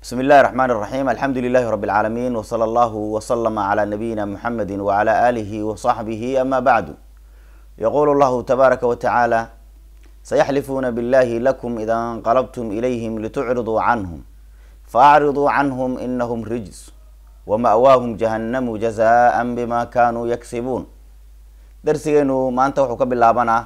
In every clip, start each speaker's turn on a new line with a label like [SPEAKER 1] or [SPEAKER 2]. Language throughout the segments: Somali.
[SPEAKER 1] bismi illahi raxmaan iraxiim alxamdu lilahi rabi lcaalamiin wsala allahu waslama calaa nabiyina muxamedi wacala aalihi wasaxbihi ama bacdu yaqulu llahu tabaaraka wa tacaala sayaxlifuuna billahi lakum ida inqalabtum ilayhim litucriduu canhum faacriduu canhum inahum rijs wama'waahum jahannamu jazaan bima kanuu yaksibuun darsigeenu maanta wuxuu ka bilaabanaa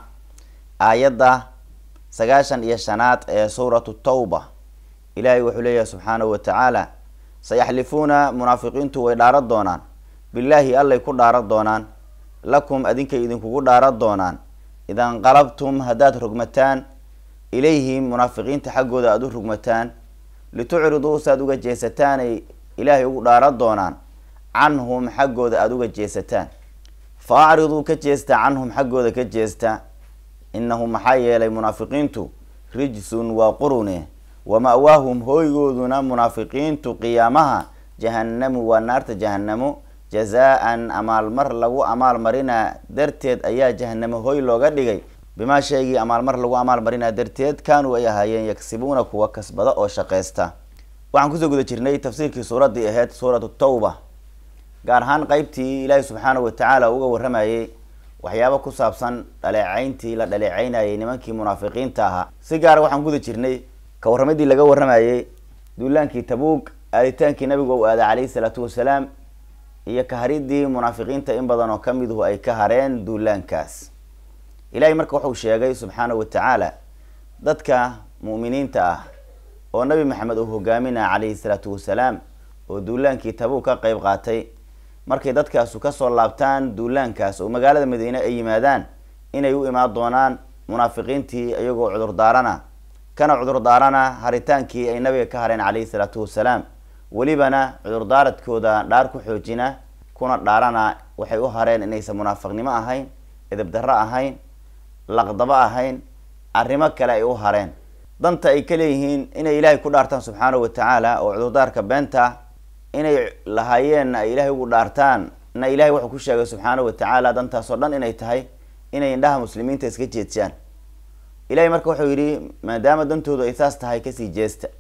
[SPEAKER 1] aayadda sagaashan iyo shanaad ee suuratu tawba ilaahay wuxuu leeyahay subxaanahu wa tacaala sayaxlifuuna munaafiqiintu way dhaaran doonaan billaahi allay ku dhaaran doonaan lakum adinkay idinkugu dhaaran doonaan ida inqalabtum haddaad rogmataan ilayhim munaafiqiinta xaggooda aada u rogmataan litucriduu saad uga jeesataanay ilaahay ugu dhaaran doonaan canhum xaggooda aada uga jeesataan fa acriduu ka jeesta canhum xaggooda ka jeesta inahum maxaa yeelay munaafiqiintu rijsun waa qurune wama-waahum hooygooduna munaafiqiintu qiyaamaha jahannamu waa naarta jahanamo jazaa-an amaalmar lagu amaalmarinaa darteed ayaa jahanamo hoy looga dhigay bimaa sheegii amaalmar lagu amaalmarinaa darteed kaanuu ay ahaayeen yagsibuuna kuwa kasbada oo shaqeysta waxaan kusoo guda jirnay tafsiirkii suuraddii ahayd suuratu tawba gaar ahaan qeybtii ilaahi subxaanahu watacaala uga waramayay waxyaaba ku saabsan dhaleecayntii la dhaleecaynayay nimankii munaafiqiinta ahaa si gaara waxaan guda jirnay ka warramadii laga waramayay duulaankii tabuug aaditaankii nabigu u aaday calayhi salaatu wasalaam iyo kaharidii munaafiqiinta in badan oo kamiduhu ay ka hareen duulaankaas ilahay marka wuxuu sheegay subxaanahu watacaala dadka mu'miniinta ah oo nabi maxamed uu hogaaminaya calayhi salaatu wasalaam oo duulaankii tabuug ka qeyb qaatay markay dadkaasu kasoo laabtaan duulaankaas oo magaalada madiine ay yimaadaan inay u imaan doonaan munaafiqiintii iyagoo cudur daarana kana cudur daarana haritaankii ay nabiga ka hareen calayhi salaatu wasalaam welibana cudurdaaradkooda dhaar ku xoojina kuna dhaarana waxay u hareen inaysan munaafiqnimo ahayn edabdarro ahayn laqdabo ahayn arrimo kale ay u hareen danta ay ka leeyihiin inay ilaahay ku dhaartaan subxaanahu watacaala oo cudurdaarka beenta inay lahaayeenna ay ilaahay ugu dhaartaan na ilahay wuxuu ku sheegay subxaanahu watacaala dantaas oo dhan inay tahay inay indhaha muslimiinta iska jeedsaan ilahay marka wuxuu yidhi maadaama dantoodu ay saas tahay kasii jeesta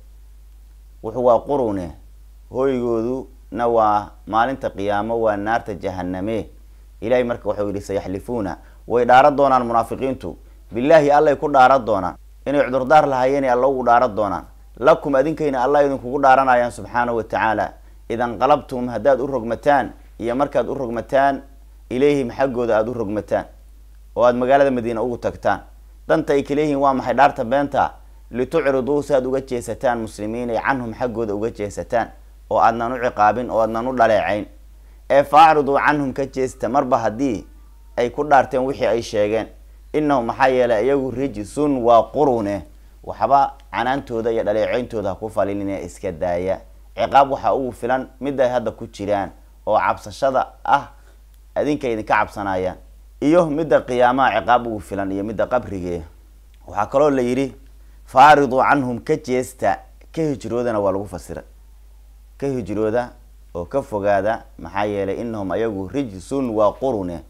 [SPEAKER 1] wuxuu waa qurune hooygooduna waa maalinta qiyaamo waa naarta jahaname ilahay marka wuxuu yihi sayaxlifuuna way dhaaran doonaan munaafiqiintu billaahi allay ku dhaaran doonaan inay cudurdaar lahaayeenay alla ugu dhaaran doonaan lakum adinkayna allah idinkugu dhaaranayaan subxaanahu watacaala ida inqalabtum haddaad u rogmataan iyo markaad u rogmataan ilayhim xaggooda aada u rogmataan oo aada magaalada madiina ugu tagtaan danta ay kaleeyihiin waa maxay dhaarta beenta litucriduu si aad uga jeesataan muslimiin ay canhum xaggooda uga jeesataan oo aadnan u ciqaabin oo aadnan u dhaleecayn ee faacriduu canhum ka jeesta marba haddii ay ku dhaarteen wixii ay sheegeen inahum maxaa yeelay iyagu rijsun waa qurune waxba canaantooda iyo dhaleeceyntooda ha ku falinine iska daaya ciqaab waxaa ugu filan mid ay hadda ku jiraan oo cabsashada ah adinka idinka cabsanayaan iyo midda qiyaamaha ciqaab ugu filan iyo midda qabrige waxaa kaloo la yidhi faariduu canhum ka jeesta ka hijroodana waa lagu fasiray ka hijrooda oo ka fogaada maxaa yeelay inahum ayagu rijsun waa qurune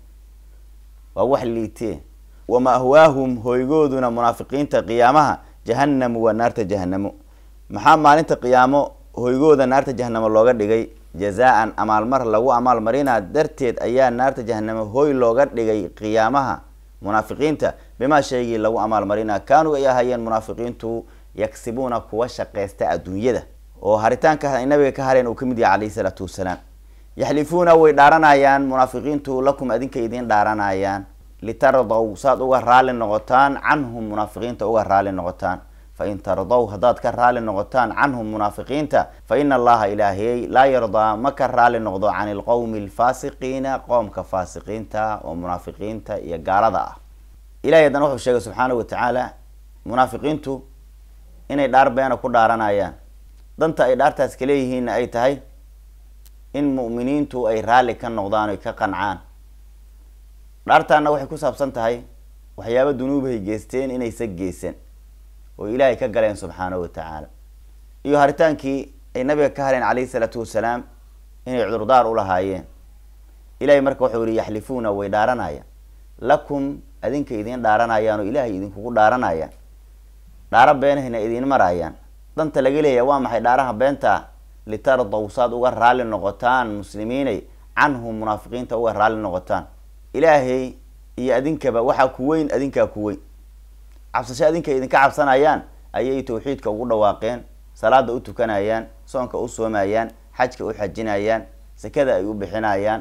[SPEAKER 1] waa wax liitee wama-hwaahum hoygooduna munaafiqiinta qiyaamaha jahannamu waa naarta jahanamo maxaa maalinta qiyaamo hoygooda naarta jahanamo looga dhigay jazaa-an amaalmar lagu amaalmarinaa darteed ayaa naarta jahanamo hoy looga dhigay qiyaamaha munaafiqiinta bimaa sheegii lagu amaalmarinaa kaanuu ay ahaayeen munaafiqiintu yagsibuuna kuwa shaqeysta adduunyada oo haritaanka ay nabiga ka hareen uu kamid yahay calayhi salaatu wasalaam yaxlifuuna way dhaaranayaan munaafiqiintu lakum adinka idiin dhaaranayaan litardaw saad uga raali noqotaan canhum munaafiqiinta uga raali noqotaan fain tardaw haddaad ka raali noqotaan canhum munaafiqiinta fa ina allaha ilaahiyey laa yardaa ma ka raali noqdo can ilqowmi alfaasiqiina qoomka faasiqiinta oo munaafiqiinta iyo gaalada ah ilahay haddana wuxuu sheegay subxaanahu watacaala munaafiqiintu inay dhaar beena ku dhaaranayaan danta ay dhaartaas kaleeyihiinna ay tahay in mu'miniintu ay raalli ka noqdaan oy ka qancaan dhaartaana waxay ku saabsan tahay waxyaaba dunuubahay geysteen inaysa geysan oo ilaahay ka galeen subxaanahu watacaala iyo haritaankii ay nabiga ka hareen calayhi salaatu wasalaam inay cudurdaar u lahaayeen ilahay marka wuxuu yihi yaxlifuuna way dhaaranayaan lakum adinka idiin dhaaranayaan oo ilaahay idinkugu dhaaranayaan dhaaro beenahayna idiin marayaan danta laga leeyahay waa maxay dhaaraha beenta litardow saad uga raalli noqotaan muslimiinay canhum munaafiqiinta uga raalli noqotaan ilaahay iyo adinkaba waxaa ku weyn adinkaa ku weyn cabsasho adinka idinka cabsanayaan ayay tawxiidka ugu dhawaaqeen salaada u tukanayaan soonka u soomayaan xajka u xajinayaan sakada ay u bixinayaan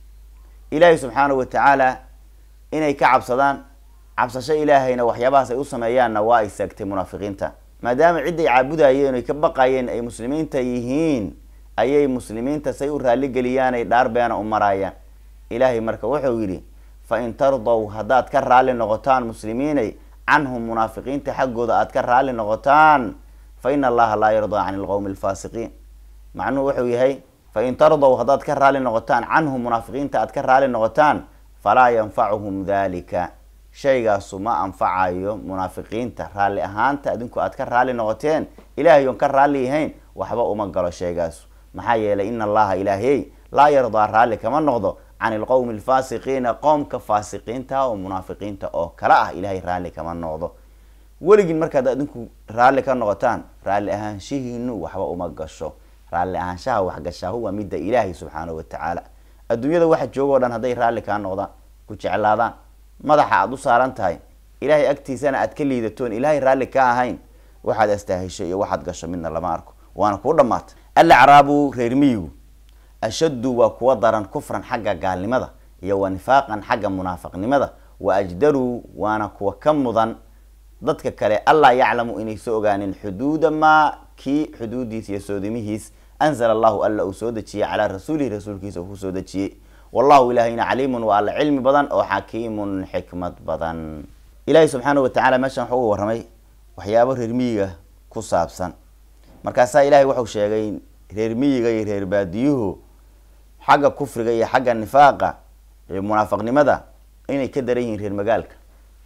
[SPEAKER 1] ilaahay subxaanahu watacaala inay ka cabsadaan cabsasho ilaahayna waxyaabahaas ay u sameeyaanna waa ay saagtay munaafiqiinta maadaama cidday caabudayeen oy ka baqayeen ay muslimiinta yihiin ayay muslimiinta say u raaligeliyaan ay dhaar beena u maraayaan ilaahay marka wuxuu yidhi fa in tardow haddaad ka raalli noqotaan muslimiinay canhum munaafiqiinta xaggooda aad ka raalli noqotaan fa ina allaha laa yardaa can ilqowmi alfaasiqiin macnuhu wuxuu yahay fa in tardow haddaad ka raalli noqotaan canhum munaafiqiinta aad ka raalli noqotaan falaa yanfacuhum dalika shaygaasu ma anfacayo munaafiqiinta raalli ahaanta adinku aad ka raalli noqoteen ilaahay oon ka raalli yahayn waxba uma galo shaygaasu maxaa yeelay ina allaha ilaahiyey laa yardaa raalli kama noqdo can ilqowmi alfaasiqiina qoomka faasiqiinta oo munaafiqiinta oo kala ah ilaahay raalli kama noqdo weligin markaad adinku raalli ka noqotaan raalli ahaanshihiinu waxba uma gasho raalli ahaanshaha waxgashaahu waa midda ilaahay subxaanahu watacaala adduunyada waxa jooga o dhan hadday raalli kaa noqdaan ku jeclaadaan madaxa aada u saaran tahay ilaahay agtiisana aad ka liidatoon ilaahay raalli ka ahayn waxaad astaahisho iyo waxaad gasho midna lama arko waana kuu dhamaatay alacraabu reer miyigu ashaddu waa kuwa daran kufran xagga gaalnimada iyo wa nifaaqan xagga munaafiqnimada wa ajdaruu waana kuwa ka mudan dadka kale allaa yaclamu inaysa ogaanin xuduuda maa kii xuduudiis iyo soodimihiis anzala allahu alla uu soo dejiyey calaa rasuulihi rasuulkiisa uu kusoo dejiyey wallahu ilaahayna caliimun waa alla cilmi badan oo xakiimun xikmad badan ilaahay subxaanahu watacala meeshan wuxuu uga warramay waxyaabo reer miyiga ku saabsan markaasaa ilahay wuxuu sheegay reer miyiga iyo reer baadiyuhu xagga kufriga iyo xagga nifaaqa iyo munaafiqnimada inay ka daran yihiin reer magaalka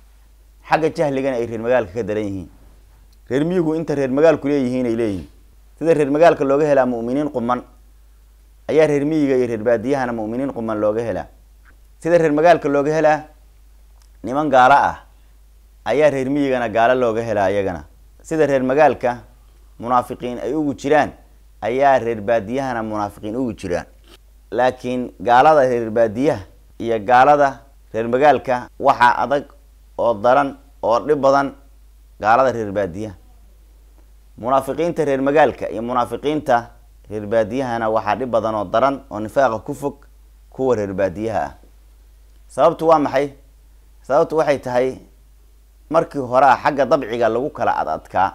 [SPEAKER 1] xagga jahligana ay reer magaalka ka daran yihiin reer miyigu inta reer magaalku leeyihiin ay leeyihiin sida reer magaalka looga helaa mu'miniin quman ayaa reer miyiga iyo reer baadiyahana mu'miniin quman looga helaa sida reer magaalka looga helaa niman gaalo ah ayaa reer miyigana gaalo looga helaa iyagana sida reer magaalka munaafiqiin ay ugu jiraan ayaa reer baadiyahana munaafiqiin ugu jiraan laakiin gaalada reer baadiyaha iyo gaalada reer magaalka waxaa adag oo daran oo dhib badan gaalada reer baadiyaha munaafiqiinta reer magaalka iyo munaafiqiinta reer baadiyahana waxaa dhib badan oo daran oo nifaaqa ku fog kuwa reer baadiyaha ah sababtu waa maxay sababtu waxay tahay markii hore a xagga dabciga lagu kala ad adkaa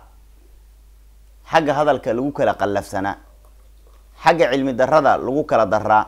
[SPEAKER 1] xagga hadalka lagu kala qallafsanaa xagga cilmi darada lagu kala daraa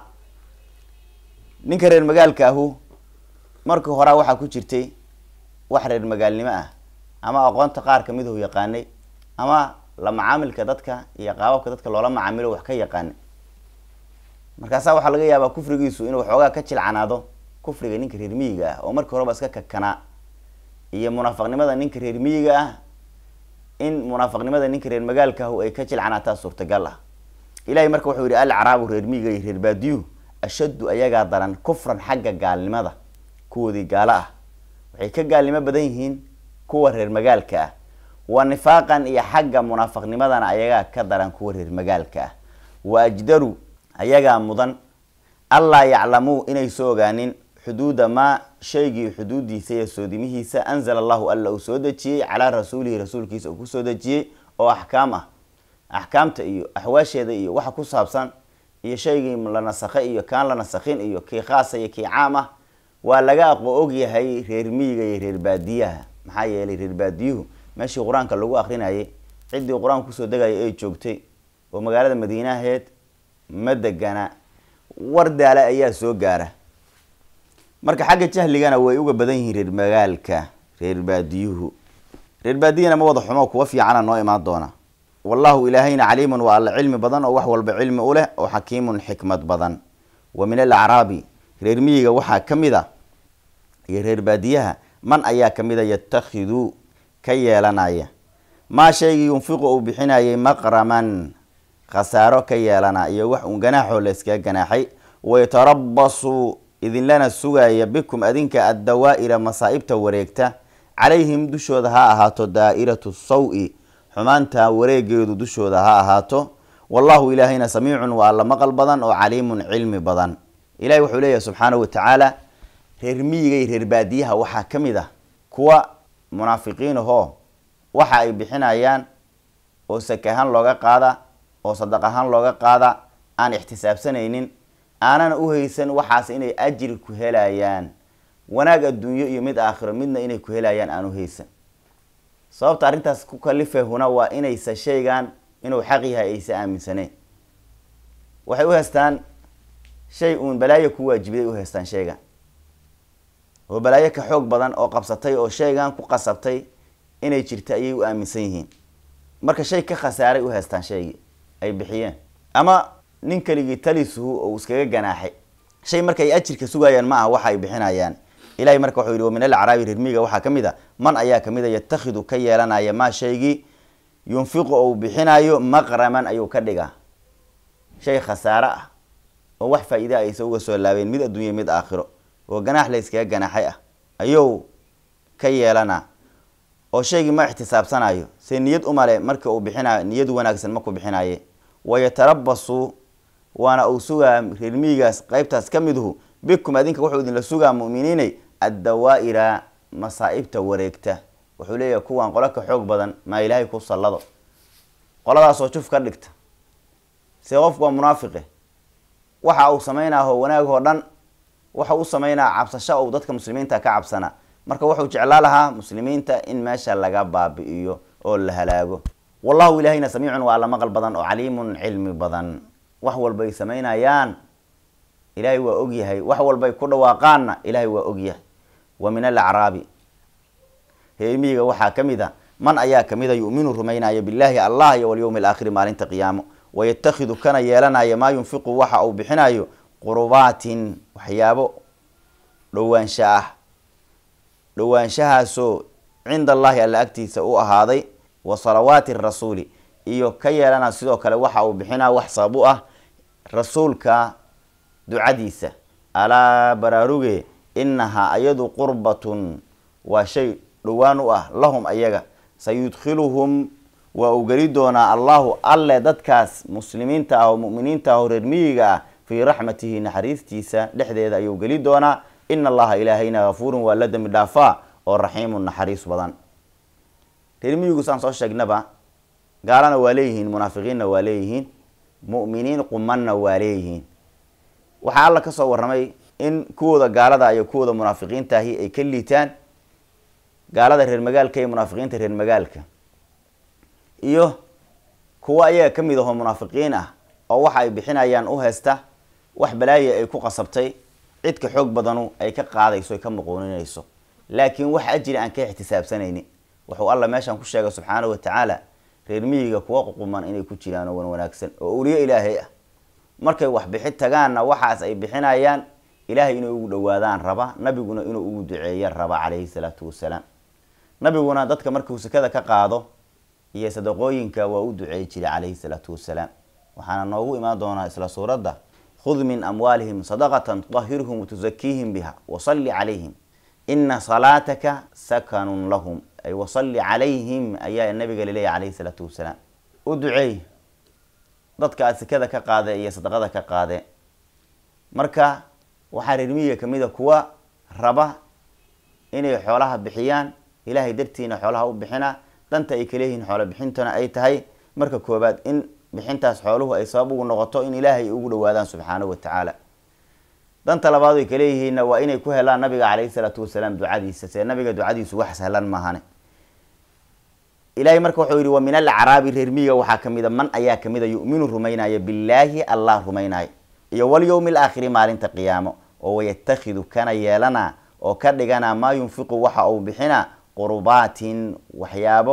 [SPEAKER 1] ninka reer magaalka ahu markii horaa waxaa ku jirtay wax reer magaalnimo ah ama aqoonta qaar kamid uu yaqaanay ama la macaamilka dadka iyo qaababka dadka loola macaamilo wax ka yaqaanay markaasaa waxaa laga yaabaa kufrigiisu inuu waxoogaa ka jilcanaado kufriga ninka reer miyiga ah oo markii horeba iska kakanaa iyo munaafiqnimada ninka reer miyiga ah in munaafiqnimada ninka reer magaalka ahu ay ka jilcanaataa suurtagal ah ilahay marka wuxuu yihi alcaraabu reer miyiga iyo reer baadiyuhu ashaddu ayagaa daran kufran xagga gaalnimada kuwoodii gaalo ah waxay ka gaalnimo badan yihiin kuwa reer magaalka ah wa nifaaqan iyo xagga munaafiqnimadana ayagaa ka daran kuwa reer magaalka ah wa ajdaru ayagaa mudan allaa yaclamuu inay soo ogaanin xuduuda maa shaygii xuduudiisa iyo soodimihiisa anzala allahu alla uu soo dejiyey calaa rasuulihi rasuulkiisa uu kusoo dejiyey oo axkaam ah axkaamta iyo axwaasheeda iyo waxa ku saabsan iyo shaygii la nasakhay iyo kaan la nasakhin iyo kii khaasa iyo kii caam ah waa laga aqo ogyahay reer miyiga iyo reer baadiyaha maxaa yeelay reer baadiyuhu meeshii qur-aanka lagu akrinayay ciddii qur-aanka kusoo degaya ay joogtay oo magaalada madiinaheed ma degana war daala ayaa soo gaara marka xagga jahligana way uga badan yihiin reer magaalka reer baadiyuhu reer baadiyana ma wada xumo kuwa fiicana noo imaan doona wallahu ilaahayna caliimun waa alla cilmi badan oo wax walba cilmi u leh oo xakiimun xikmad badan wa min alacraabi reer miyiga waxaa ka mid a iyo reer baadiyaha man ayaa kamid a yatakhidu ka yeelanaya maa shaygii yunfiqu uu bixinayay maqraman khasaaro ka yeelana iyo wax uun ganaaxoo la iskaga ganaaxay wayatarabasu idinlana sugaya bikum adinka addawaa'ira masaa'ibta wareegta calayhim dushooda ha ahaato daa'iratu saw-i xumaanta wareegeedu dushooda ha ahaato wallahu ilaahayna samiicun waa alla maqal badan oo caliimun cilmi badan ilahay wuxuu leeyahay subxaanahu watacaala reer miyiga iyo reer baadiyaha waxaa ka mid ah kuwa munaafiqiin ahoo waxa ay bixinayaan oo sake ahaan looga qaada oo sadaq ahaan looga qaada aan ixtisaabsanaynin aanana u haysan waxaas inay ajri ku helayaan wanaag adduunyo iyo mid aakhiro midna inay ku helayaan aan u haysan sababta arrintaas ku kalifahuna waa inaysa shaygan inuu xaq yahay aysa aaminsaneen waxay u haystaan shay uun balaayo ku waajibiday u haystaan shaygan oo balaayo ka xoog badan oo qabsatay oo shaygan ku qasabtay inay jirta ayay u aaminsan yihiin marka shay ka khasaaray u haystaan shaygii ay bixiyeen ama nin keligii talisuhu oo iskaga ganaaxay shay marka ay ajirka sugayaan ma aha waxa ay bixinayaan ilahay marka wuxuu yihi wa min alacraabi reermiga waxaa ka mid a man ayaa kamid a yatakhidu ka yeelanaya maa shaygii yunfiqu ou bixinayo maqraman ayuu ka dhigaa shay khasaare ah oo wax faa-iida aysa uga soo laabeen mid adduunya mid aakhiro oo ganaax la yskaga ganaaxay ah ayuu ka yeelanaa oo shaygii ma ixtisaabsanayo se niyad umale marka uu bixinayo niyad wanaagsan maku bixinaye wayatarabasu waana uu sugaa reermiyigaas qeybtaas ka miduhu bikum adinka wuxuu idinla sugaa mu'miniinay addawaa-ira masaa-ibta wareegta wuxuu leeyahay kuwan qolo ka xoog badan maa ilaahay ku sallado qoladaasoo juf ka dhigta se qofku waa munaafiqe waxa uu sameynaaho wanaagoo dhan waxa u sameynaa cabsasho ou dadka muslimiinta ka cabsana marka wuxuu jeclaa lahaa muslimiinta in meesha laga baabi'iyo oo la halaago wallahu ilahayna samiicun waa alla maqal badan oo caliimun cilmi badan wax walbay sameynayaan ilaahay waa ogyahay wax walbay ku dhawaaqaanna ilaahay waa ogyahay wa min alacraabi reermiyiga waxaa ka mid a man ayaa kamid a yu'minu rumaynaya billahi allah iyo walyowmi alaakhiri maalinta qiyaamo wayatakhidu kana yeelanaya maa yunfiqu waxa uu bixinayo qurubaatin waxyaabo dhowaansha ah dhowaanshahaasoo cinda allahi alla agtiisa u ahaaday wa salawaati rasuuli iyo ka yeelana sidoo kale waxa uu bixinaa wax sabab u ah rasuulka ducadiisa alaa baraaruge inahaa ayadu qurbatun waa shay dhowaan u ah lahum ayaga sayudkhiluhum waa uu geli doonaa allahu alle dadkaas muslimiinta ah oo mu'miniinta ah oo reer miyiga ah fii raxmatihi naxariistiisa dhexdeeda ayuu geli doonaa ina allaha ilaahayna hafuurun waa la dembi dhaafaa oo raxiimun naxariis badan reer miyigu saan soo sheegnaba gaalana waa leeyihiin munaafiqiinna waa leeyihiin mu'miniin qumanna waa leeyihiin waxaa alla kasoo warramay in kuwooda gaalada iyo kuwooda munaafiqiintaahi ay ka liitaan gaalada reer magaalka iyo munaafiqiinta reer magaalka iyo kuwa ayaga ka mid ahoo munaafiqiin ah oo waxa ay bixinayaan u haysta wax balaaye ay ku qasabtay cidka xoog badanu ay ka qaadayso ay ka muquuninayso laakiin wax ajri aan ka ixtisaabsanaynin wuxuu alla meeshan ku sheegay subxaanahu watacaala reer miyiga kuwa ququman inay ku jiraan oo wan wanaagsan oo uliyo ilaahay ah markay wax bixi tagaanna waxaas ay bixinayaan ilaahay inay ugu dhawaadaan raba nabiguna inuu ugu duceeyo raba calayhi salaatu wasalaam nabiguna dadka markuu sekada ka qaado iyo sadaqooyinka waa u duceey jiray calayhi salaatu wasalaam waxaana noogu imaan doonaa isla suuradda khud min amwaalihim sadaqatan tudahirhum watusakiihim biha wasalli calayhim ina salaataka sakanun lahum ay wasalli calayhim ayaa nabiga laleeyahy calayhi salaatu wasalaam u duceey dadka aad sekada ka qaade iyo sadaqada ka qaade marka waxaa reermiyiga kamid a kuwa raba inay xoolaha bixiyaan ilaahay dartiina xoolaha u bixina danta ay kaleeyihiin xoolo bixintana ay tahay marka koobaad in bixintaas xooluhu ay sabab ugu noqoto in ilaahay ugu dhawaadaan subxaanahu watacaala danta labaad ay kaleeyihiinna waa inay ku helaan nabiga calayhi salaatu wasalaam ducadiisa see nabiga ducadiisu wax sahlan maahane ilahay marka wuxuu yihi wa min alacraabi reermiyiga waxaa kamid a man ayaa kamid a yu'minu rumaynaya billaahi allah rumaynaya iyo walyowmi alaakhiri maalinta qiyaamo oo wayatakhidu kana yeelana oo ka dhigana maa yunfiqu waxa uu bixina qurbaatin waxyaabo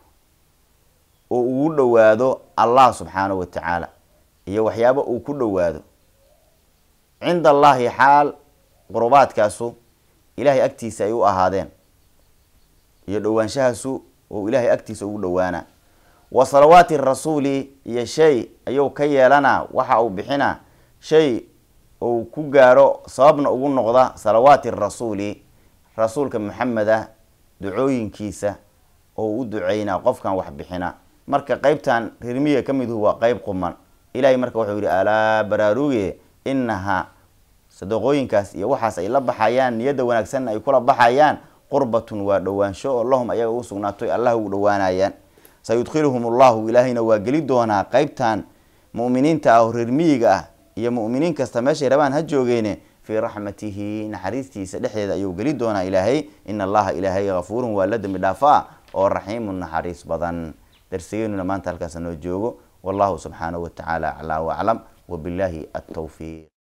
[SPEAKER 1] oo ugu dhowaado allah subxaanahu watacaala iyo waxyaabo uu ku dhowaado cinda allahi xaal qurubaadkaasu ilahay agtiisa ay u ahaadeen iyo dhowaanshahaasu oo ilahay agtiisa ugu dhowaana wa salawaati rasuuli iyo shay ayuu ka yeelanaa waxa uu bixina shay uu ku gaaro sababna ugu noqda salawaati rasuuli rasuulka maxamed ah ducooyinkiisa oo u duceynaa qofkan wax bixina marka qeybtan reermiyiga ka miduhu waa qeyb quman ilahay marka wuxuu yihi alaa baraaruge inahaa sadaqooyinkaas iyo waxaas ay la baxayaan niyadda wanaagsanna ay kula baxayaan qurbatun waa dhowaansho oo lahum ayaga u sugnaatoy allah ugu dhowaanayaan sayudkhiluhum allahu ilaahayna waa geli doonaa qeybtan mu'miniinta ah oo reermiyiga ah iyo mu'miniin kasta meeshay rabaan ha joogeene fii raxmatihi naxariistiisa dhexdeeda ayuu geli doonaa ilaahay ina allaha ilaahay hafuurun waa la dembi dhaafaa oo raxiimun naxariis badan darsigeenuna maanta halkaas noo joogo wallahu subxaanahu watacaala aclaa waclam wabillahi altawfiiq